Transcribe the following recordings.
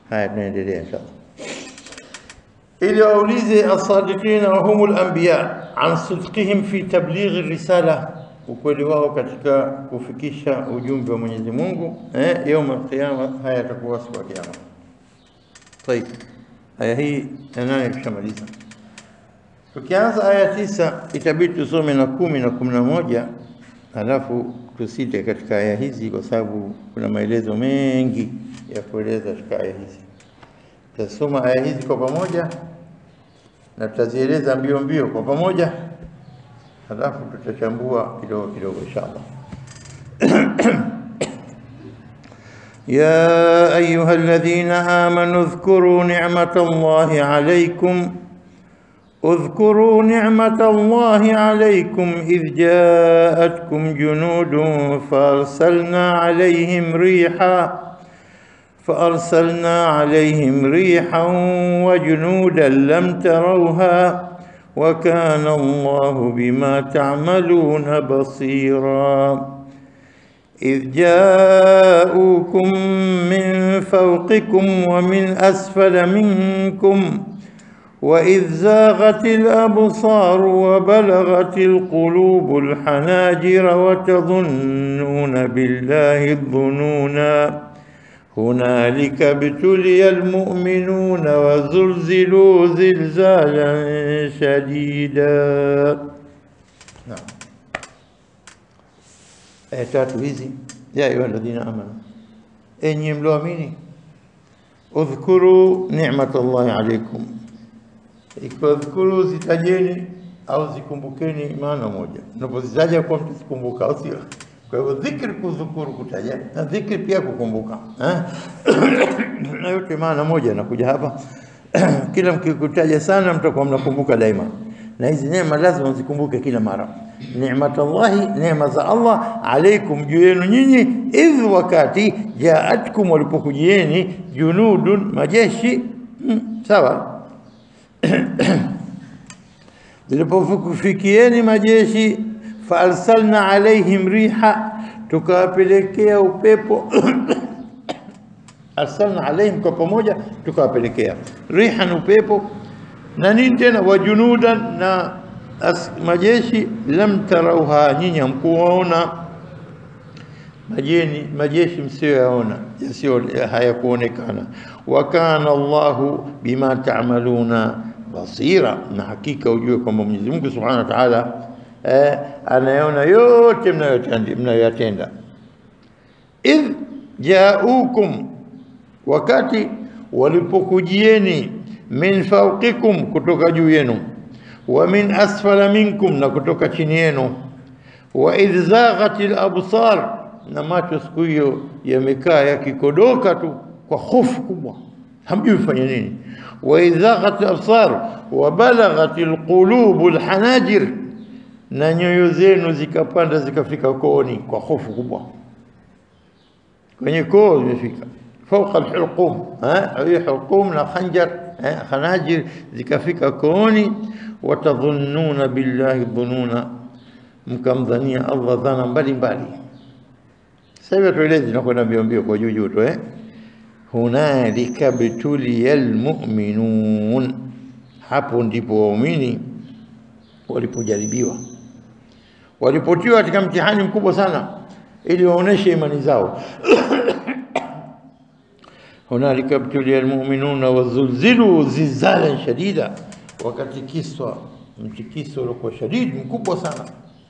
Haya, tunaendelea inshallah, ili waulize asadiqina wa humul anbiya an sidqihim fi tablighi risala, ukweli wao katika kufikisha ujumbe wa Mwenyezi Mungu eh, yaum alqiyama. Haya yatakuwa siku ya kiyama. Tayib, aya hii ya nane tushamaliza. Tukianza aya tisa itabidi tusome na kumi na kumi na moja halafu tusite katika aya hizi, kwa sababu kuna maelezo mengi ya kueleza katika aya hizi. Tutasoma aya hizi kwa pamoja na tutazieleza mbio mbio kwa pamoja, halafu tutachambua kidogo kidogo inshallah. يا أيها الذين آمنوا اذكروا نعمة الله عليكم اذكروا نعمة الله عليكم إذ جاءتكم جنود فأرسلنا عليهم ريحا فأرسلنا عليهم ريحا وجنودا لم تروها وكان الله بما تعملون بصيرا إذ جاءوكم من فوقكم ومن أسفل منكم وإذ زاغت الأبصار وبلغت القلوب الحناجر وتظنون بالله الظنونا هنالك ابتلي المؤمنون وزلزلوا زلزالا شديدا نعم aya tatu hizi, ya ayuha alladhina amanu, enyi mlioamini, udhkuru ni'mat Allahi alaikum, ikiwa dhkuru zitajeni au zikumbukeni, maana moja. Unapozitaja kwa mtu zikumbuka, au sio? Kwa hivyo dhikri, kudhukuru, kutaja na dhikri pia kukumbuka, eh? na yote maana moja. Nakuja hapa kila mkikutaja sana, mtakuwa mnakumbuka daima na hizi neema lazima mzikumbuke kila mara. Ni'matallahi, neema za Allah alaikum, juu yenu nyinyi, idh, wakati jaatkum, walipokujieni, junudun, majeshi hmm, sawa zilipofikieni majeshi, faalsalna alaihim riha, tukawapelekea upepo arsalna alaihim, kwa pamoja tukawapelekea rihan, upepo na nini tena, wajunudan na as, majeshi lam tarauha, nyinyi hamkuona majeni majeshi msiyoyaona yasiyo hayakuonekana. Wa kana Allahu bima ta'maluna basira, na hakika ujue kwamba Mwenyezi Mungu Subhanahu wa Ta'ala eh, anayaona yote mnayoyatenda. Idh jaukum, wakati walipokujieni min fawqikum, kutoka juu yenu, wa min asfala minkum, na kutoka chini yenu, wa idh zaghatil absar, na macho siku hiyo yamekaa yakikodoka tu kwa hofu kubwa, hamjui fanya nini. Wa idh zaghatil absar wa balaghatil qulubu alhanajir, na nyoyo zenu zikapanda zikafika kooni kwa hofu kubwa, kwenye koo zimefika fauqa alhulqum, hiyo hulqum na khanjar khanajir zikafika kooni. Watadhunnuna billahi dhununa, mkamdhania Allah dhana mbalimbali. Sasa hivi tuelezi nakwenda mbio mbio kwa juu juu tu eh. Hunalika btuliya almu'minun, hapo ndipo waumini walipojaribiwa, walipotiwa katika mtihani mkubwa sana, ili waoneshe imani zao hunalika btuliya almu'minuna wazulzilu zilzalan shadida, wakatikiswa mtikiso uliokuwa shadidi mkubwa sana.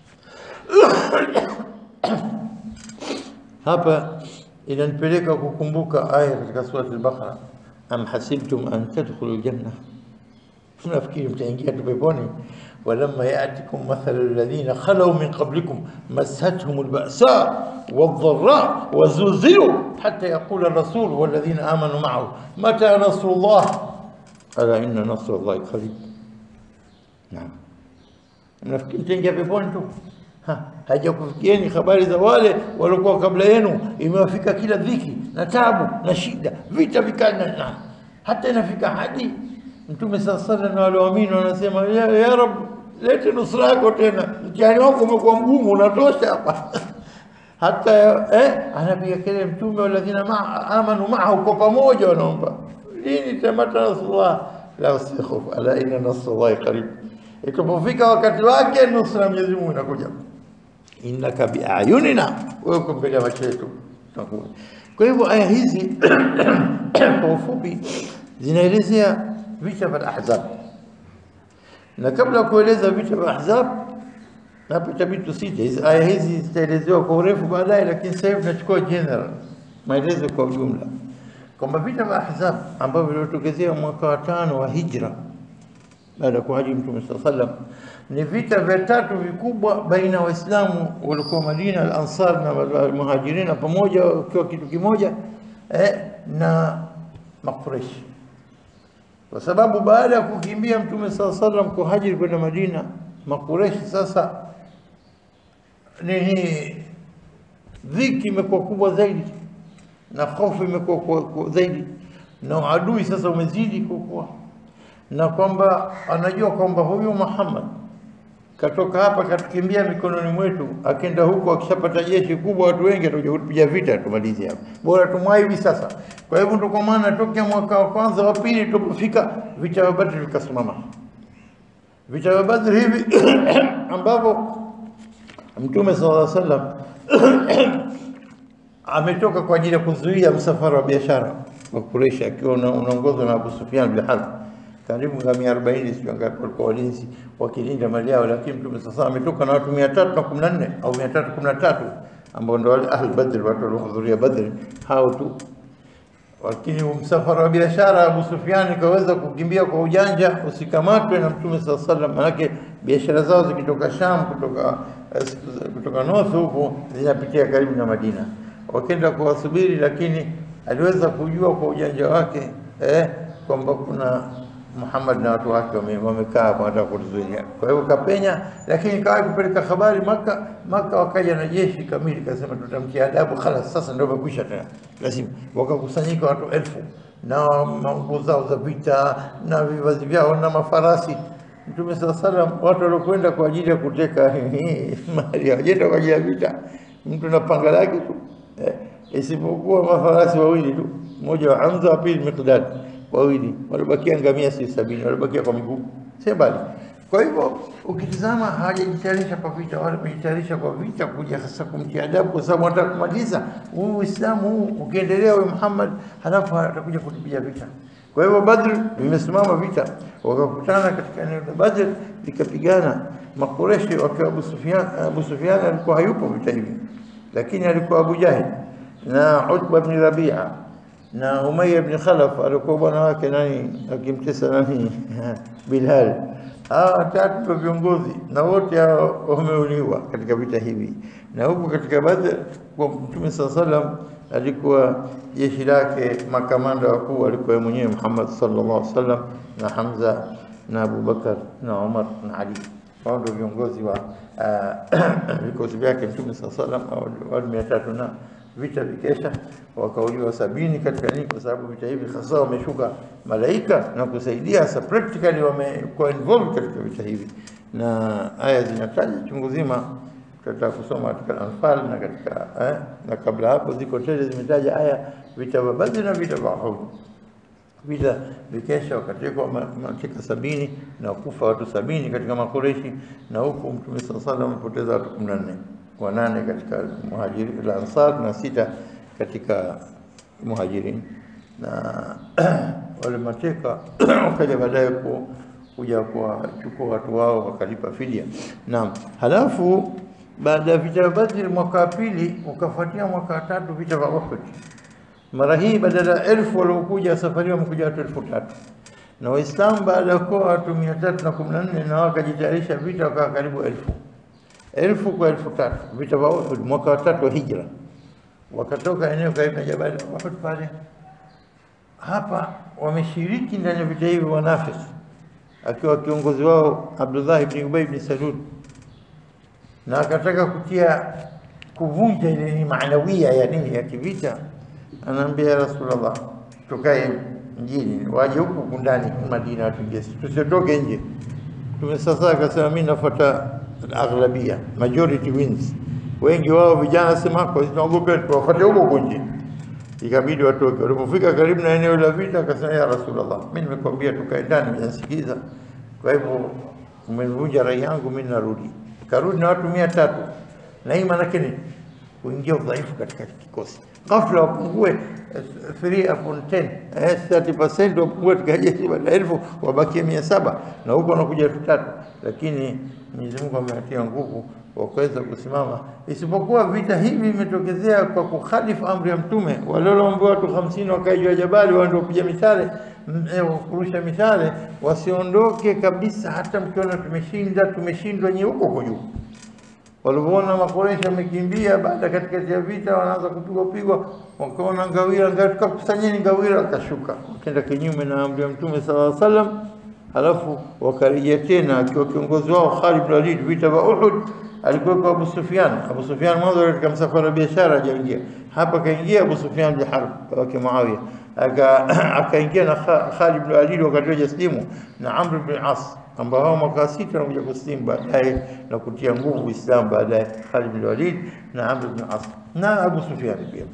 Hapa inanipeleka kukumbuka aya katika surati al-Baqara, am hasibtum an tadkhulu janna, nafikiri mtaingia tu peponi. walamma yatikum mathalu alladhina khalau min qablikum massathum alba'sa wadh-dharra wazulzilu hatta yaqula ar-rasul walladhina amanu ma'ahu mata nasrullah ala inna nasrallahi qarib. Naam, nafikiri mtaingia peponi tu hajakufikieni habari za wale waliokuwa kabla yenu, imewafika kila dhiki na tabu na shida, vita vikali na hata inafika hadi Mtume saa sala na walioamini wanasema ya, ya Rab, lete nusra yako tena, mtihani wako umekuwa mgumu, unatosha hapa hata eh, anapiga kelele Mtume, waladhina ma, amanu maahu, kwa pamoja wanaomba lini tamata nasrullah la usikhofu ala inna nasrullahi qarib itapofika wakati wake nusra ya Mwenyezi Mungu inakuja innaka biayunina wewe uko mbele ya macho yetu tunakuja kwa hivyo aya hizi kwa ufupi zinaelezea vita vya Ahzab na kabla ya kueleza vita vya Ahzab hapo itabidi tusije hizi aya hizi zitaelezewa kwa urefu baadaye, lakini sasa hivi tunachukua general maelezo kwa ujumla kwamba vita vya Ahzab ambavyo vilitokezea mwaka wa tano wa hijra baada ya kuhaji Mtume sallallahu alaihi wasallam ni vita vya tatu vikubwa baina ya Waislamu walikuwa Madina, al-Ansar na Muhajirina pamoja wakiwa kitu kimoja eh, na Makureshi kwa sababu baada ya kukimbia Mtume sallallahu alaihi wasallam kuhajiri kwenda Madina, Makureshi sasa nini, dhiki imekuwa kubwa zaidi na hofu imekuwa kwa- kwa- zaidi na adui sasa umezidi kukua, na kwamba anajua kwamba huyu Muhammad katoka hapa katukimbia mikononi mwetu, akenda huko, akishapata jeshi kubwa, watu wengi atakuja kutupiga vita, tumalize hapa, bora tumwai hivi sasa. Kwa hivyo ndio kwa maana tokea mwaka wa kwanza wa pili tulipofika vita vya Badri vikasimama, vita vya Badri hivi ambavyo Mtume sallallahu alaihi wasallam ametoka kwa ajili ya kuzuia msafara wa biashara wa Quraysh akiwa una- unaongozwa na Abu Sufyan bin Harb, karibu ngamia 40 sio ngapi walikuwa walinzi wakilinda mali yao, lakini Mtume sasa ametoka na watu 314 au 313 ambao ndio wale ahl Badr, watu waliohudhuria Badr, hao tu lakini msafara wa biashara Abu Sufyan kaweza kukimbia kwa ujanja usikamatwe na Mtume saa sallam, manake biashara zao zikitoka Sham kutoka eh, kutoka north huko zinapitia karibu na Madina, wakenda kuwasubiri, lakini aliweza kujua kwa ujanja wake eh, kwamba kuna Muhammad na watu wake wame- wamekaa hapo wanataka kutuzuia. Kwa hivyo kapenya, lakini kawa kupeleka habari Maka. Maka wakaja na jeshi kamili, kasema tutamtia adabu, khalas, sasa ndio umekwisha tena, lazima. Wakakusanyika watu elfu na manguo zao za vita na vivazi vyao na mafarasi. Mtume saa salam, watu waliokwenda kwa ajili ya kuteka mali hawajenda kwa ajili ya vita, mtu na panga lake tu eh, isipokuwa mafarasi wawili tu, mmoja wa Hamza, wa pili Miqdad wawili walibakia ngamia si sabini walibakia kwa miguu si mbali. Kwa hivyo ukitizama, hawajajitayarisha kwa vita, wala wamejitayarisha kwa vita kuja hasa kumtia adabu, kwa sababu wanataka kumaliza huu Uislamu huu. Ukiendelea huyu Muhammad, halafu atakuja kutupiga vita. Kwa hivyo Badr vimesimama vita, wakakutana katika eneo la Badr likapigana. Makureshi wakiwa Abu Sufyan, Abu Sufyan alikuwa hayupo vita hivi, lakini alikuwa Abu Jahil na Utba ibn Rabia na Umayya ibn Khalaf alikuwa bwana wake nani akimtesa nani Bilal. Hawa watatu ndio viongozi na wote hao wameuliwa katika vita hivi, na huku katika Badr kwa Mtume saa salam alikuwa jeshi lake makamanda wakuu alikuwa yeye mwenyewe Muhammad sallallahu alaihi wasallam na Hamza na Abu Bakar na Umar na Ali. Hao ndio viongozi wa ah, vikosi vyake Mtume saa salam wale mia tatu na vita vikesha wakauliwa sabini katika nini, kwa sababu vita hivi hasa wameshuka malaika na kusaidia hasa practically wamekuwa involved katika vita hivi, na aya zinataja chungu zima. Tutataka kusoma katika Anfal na katika eh, na kabla hapo ziko tele zimetaja aya vita vya Badri na vita vya Uhud. Vita vikesha wakatekwa ma- mateka sabini na kufa watu sabini katika Makureshi, na huku Mtume saa salam amepoteza watu kumi na nne wanane katika muhajiri la Ansar na sita katika muhajirin na wale mateka wakaja baadaye ku- kuja kuwachukua watu wao wakalipa fidia. Naam, halafu baada ya vita vya Badri mwaka wa pili ukafuatia mwaka wa tatu vita vya Uhud. Mara hii badala ya elfu waliokuja safari wamekuja watu elfu tatu na Waislamu baada ya kuwa watu mia tatu na kumi na nne na wakajitayarisha vita wakawa karibu elfu elfu kwa elfu tatu vita vya Uhud mwaka wa tatu wa hijra, wakatoka eneo karibu na jabali la Uhud pale. Hapa wameshiriki ndani ya vita hivi wanafiki, akiwa kiongozi wao Abdullah ibn Ubay ibn Salul, na akataka kutia kuvunja ile ni maanawia ya nini ya kivita. Anaambia ya Rasulullah, tukae mjini, waje huku huku ndani Madina watuingie, tusiotoke nje. Mtume sasa akasema mimi nafuata aghlabia, majority wins. Wengi wao vijana sema kwa hiyo tunaogopa tuwafuate huko huko nje. ikabidi watoke. Walipofika karibu na eneo la vita, akasema ya Rasulullah, mimi nimekwambia tukae ndani, unasikiza. Kwa hivyo umenivunja rai yangu, mimi narudi. Karudi na watu mia tatu, na hii maanake ni kuingia udhaifu katika kikosi. Ghafla wapungue eh, 3 upon 10 eh, 30% wapungue katika jeshi badala ya elfu wabakie mia saba na huko wanakuja elfu tatu lakini Mwenyezi Mungu amewatia nguvu wakaweza kusimama, isipokuwa vita hivi vimetokezea kwa kukhalifu amri ya Mtume. Wale walioambiwa watu hamsini wakae juu ya jabali, wao ndio kupiga mishale m- eh, kurusha mishale, wasiondoke kabisa, hata mkiona tumeshinda tumeshindwa, nyi huko huko juu walivyoona Makoresha wamekimbia baada katikati ya vita, wanaanza kupigwa pigwa, wakaona ngawira ngawira, tukakusanyeni ngawira, wakashuka wakaenda kinyume na amri ya Mtume sallallahu alaihi wasallam. Halafu wakarejea tena, akiwa kiongozi wao Khalid bin Walid, vita vya Uhud alikuwa Abu Sufyan. Abu Sufyan mwanzo katika msafara wa biashara hajaingia hapa, kaingia Abu Sufyan bin Harb wake Muawiya, aka akaingia na Kha- Khalid bin Walid wakati wa jaslimu na Amr bin As ambao hao mwaka sita wanakuja kuslimu baadaye na kutia nguvu Uislamu baadaye, Khalid bin Walid na Amr bin As na Abu Sufyan pia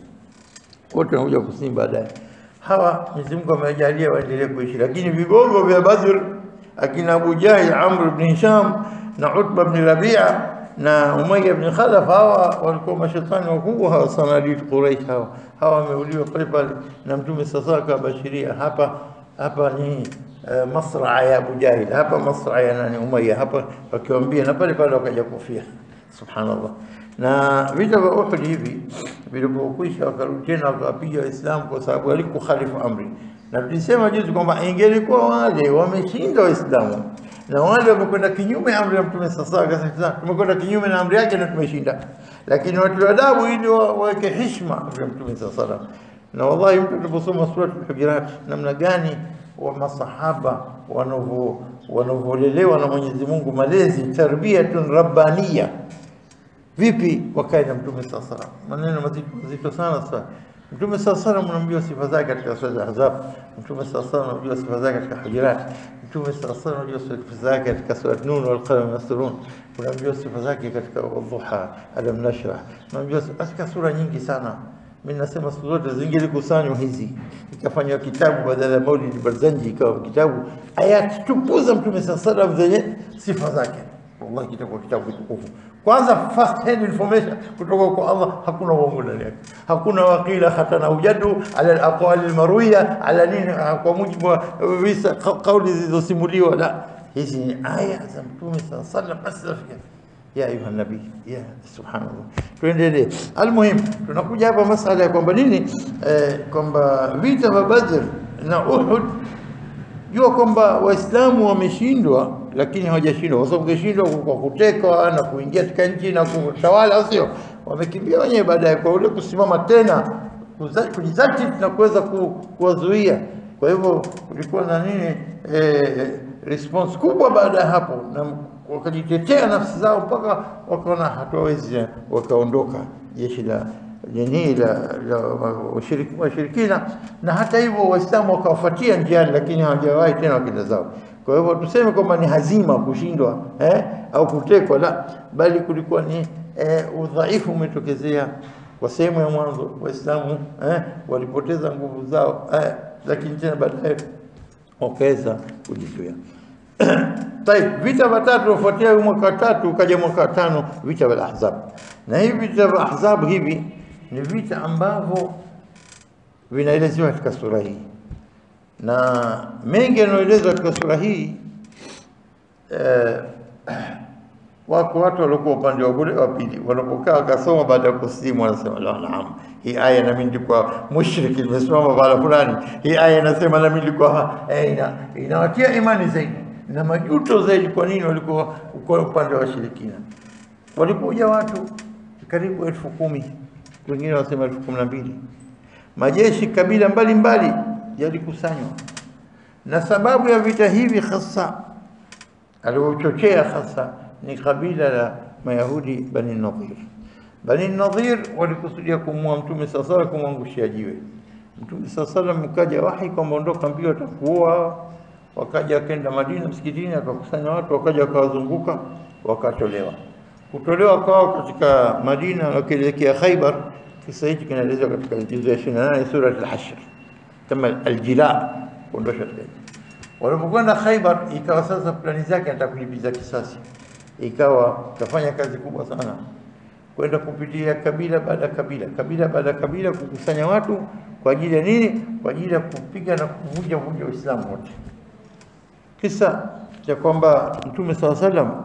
wote wanakuja kuslimu baadaye. Hawa Mwenyezi Mungu amewajalia waendelee kuishi, lakini vigogo vya Badr akina Abu Jahil, Amr bin Hisham na Utba bin Rabia na Umayya bin Khalaf, hawa walikuwa mashetani wakubwa, hawa sanadid Quraish, hawa hawa wameuliwa pale pale na Mtume sasa akabashiria hapa hapa ni eh, masraa ya Abu Jahil, hapa masraa ya nani Umayya, hapa wakiwambia, na pale pale wakaja kufia. Subhanallah. Na vita vya Uhud hivi vilipokwisha, wakarudi tena wakawapiga Waislamu kwa sababu walikukhalifu amri, na tulisema juzi kwamba ingelikuwa wale wameshinda Waislamu na wale wamekwenda kinyume amri ya Mtume sasa, akasema tumekwenda kinyume na amri yake na tumeshinda, lakini watu wa adabu ili wa- waweke heshima amri ya Mtume sasa salam. Na wallahi mtu anaposoma surat al-Hujurat namna gani wa masahaba wanavyo wanavyolelewa na Mwenyezi Mungu, malezi tarbiyatun rabbaniya vipi wakae na mtume saa salam maneno mazito mazito sana sana mtume saa salam unaambiwa sifa zake katika sura za ahzab mtume saa salam unaambiwa sifa zake katika hujurat mtume saa salam unaambiwa sifa zake katika sura nun wal qalam yasturun unaambiwa sifa zake katika wadhuha alam nashrah unaambiwa katika sura nyingi sana mimi nasema siku zote zingelikusanywa hizi ikafanywa kitabu badala ya Maulid Barzanji ikawa kitabu ayati tupu za mtume saa salam zenye sifa zake wallahi kitakuwa kitabu kitukufu. Kwanza first hand information kutoka kwa Allah, hakuna uongo ndani yake, hakuna wakila hatana ujadu ala alaqwali almarwiya ala nini, ah, kwa mujibu wa visa ka- kauli zilizosimuliwa. La, hizi ni aya za Mtume saa sallam basi rafiki ya ayuha nabii ya subhanallah. Tuendelee. Almuhim, tunakuja hapa masala ya kwamba nini, eh, kwamba vita vya Badr na Uhud jua kwamba Waislamu wameshindwa, lakini hawajashindwa kwa sababu keshindwa kwa kutekwa na kuingia katika nchi na kutawala, au sio? Wamekimbia wenyewe baadaye kwa ule kusimama tena kuza- kujizatiti na kuweza ku, kuwazuia. Kwa hivyo kulikuwa na nini eh, response kubwa baada ya hapo, na wakajitetea nafsi zao mpaka wakaona hatuwezi, wakaondoka jeshi la nini la, la washiriki- washirikina, na hata hivyo Waislamu wakawafuatia njiani, lakini hawajawahi tena wakenda zao. Kwa hivyo tuseme kwamba ni hazima kushindwa eh, au kutekwa, la, bali kulikuwa ni eh, udhaifu umetokezea kwa sehemu ya mwanzo. Waislamu eh, walipoteza nguvu zao eh, lakini tena baadaye wakaweza kujizuia. Taib, vita vya tatu ufuatia mwaka wa tatu ukaja mwaka wa tano vita vya Ahzab, na hivi vita vya Ahzab hivi ni vita ambavyo vinaelezewa katika sura hii, na mengi yanayoelezwa katika sura hii eh, wako watu waliokuwa upande wa kule wa pili, walipokaa wakasoma baada ya kusilimu, wanasema la, naam, hii aya nami nilikuwa mushriki, nimesimama pahala fulani, hii aya inasema nami nilikuwa eh, ina, inawatia imani zaidi na majuto zaidi. Kwa nini walikuwa kwa upande wa washirikina? Walipokuja watu karibu elfu kumi wengine wanasema elfu kumi na mbili majeshi kabila mbalimbali yalikusanywa, na sababu ya vita hivi hasa aliochochea hasa ni kabila la Mayahudi Bani Nadhir. Bani Nadhir walikusudia kumua Mtume saa sala, kumwangushia jiwe Mtume saa sala. Mkaja wahi kwamba ondoka mbio, atakuua. Wakaja wakenda Madina msikitini, akakusanya watu, wakaja wakawazunguka, wakatolewa. Kutolewa kwao katika Madina wakielekea Khaibar, Kisa hichi kinaelezwa katika juzu ya 28 sura Al-Hashr, kama aljila, kuondosha taji. Walipokwenda Khaibar, ikawa sasa plani zake anataka kulipiza kisasi, ikawa kafanya kazi kubwa sana kwenda kupitia kabila baada ya kabila, kabila baada ya kabila, kukusanya watu kwa ajili ya nini? Kwa ajili ya kupiga na kuvunja vunja Uislamu wote. Kisa cha kwamba Mtume saa salam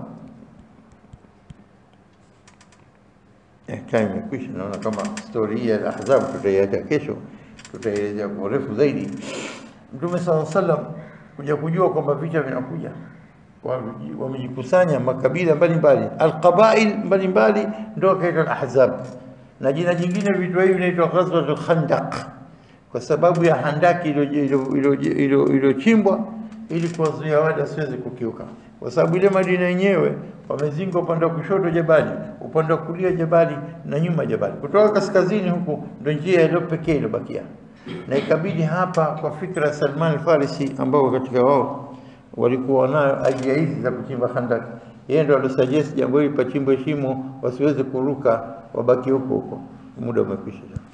eh, time imekwisha. Naona kama stori hii ya Ahzab tutaiacha kesho, tutaielezea kwa urefu zaidi. Mtume saa salam kuja kujua kwamba vita vinakuja Wame- wamejikusanya makabila mbalimbali alqabail mbalimbali ndio akaitwa al-ahzab na jina jingine vitu hivi vinaitwa ghazwatul khandaq kwa sababu ya handaki ilo- ilo- ilo- ilo- iliyochimbwa ili kuwazuia wale wasiweze kukiuka kwa sababu ile Madina yenyewe wamezinga upande wa kushoto jabali upande wa kulia jabali na nyuma jabali kutoka kaskazini huku ndio njia iliyo pekee iliyobakia na ikabidi hapa kwa fikra ya Salman al-Farisi ambao katika wao walikuwa nayo ajia hizi za kuchimba handaki. Yeye ndo alisuggest jambo hili pachimbwe shimo, wasiweze kuruka, wabaki huko huko. Muda umekwisha.